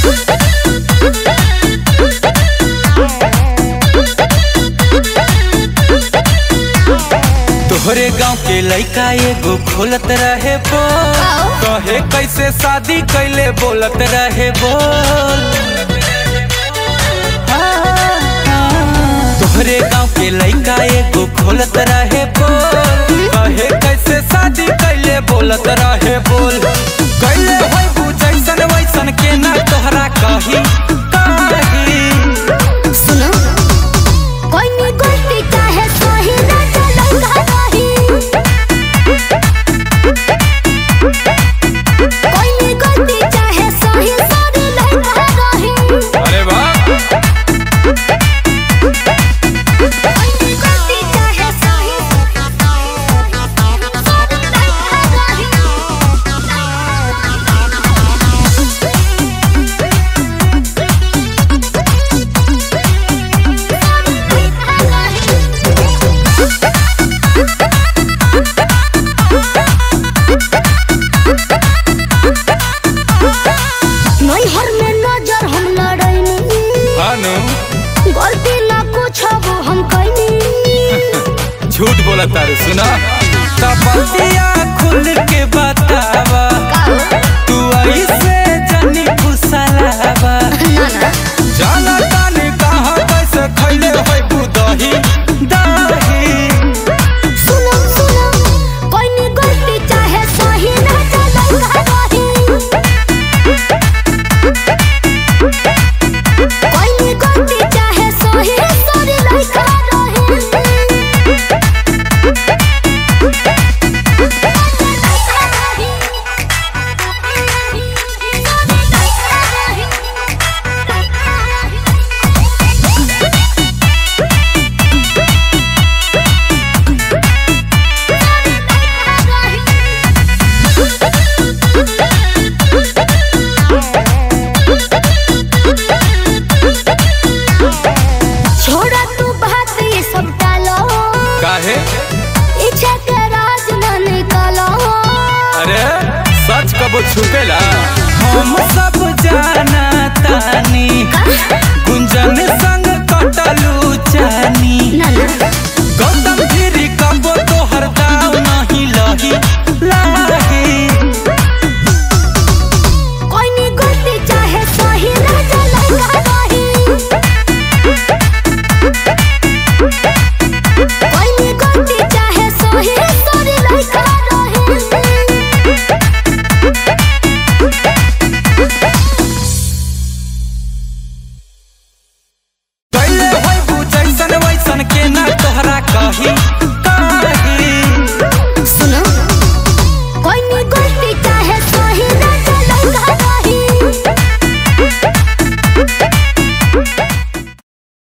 तोहरे गांव के लइका एगो खोलत रहे बोल कहे कैसे शादी कैले बोलत रहे बोल तोहरे गांव के लइका एगो खोलत रहे बोल कहे कैसे शादी कैले बोलत रहे बोल कैले होई बू जैसन वैसन के ना तोहरा कही कही सुनो कोई नी गलती चाहे सही ना चलंगा रही कोई नी गलती चाहे सही सारी लंगा रही अरे वाह कोई नी गलती चाहे सही सारी लंगा नैहर में नजर हम लड़ैनी हानु गलती ना कुछ वो हम कैनी झूठ बोला तारे सुना तबतिया खुल के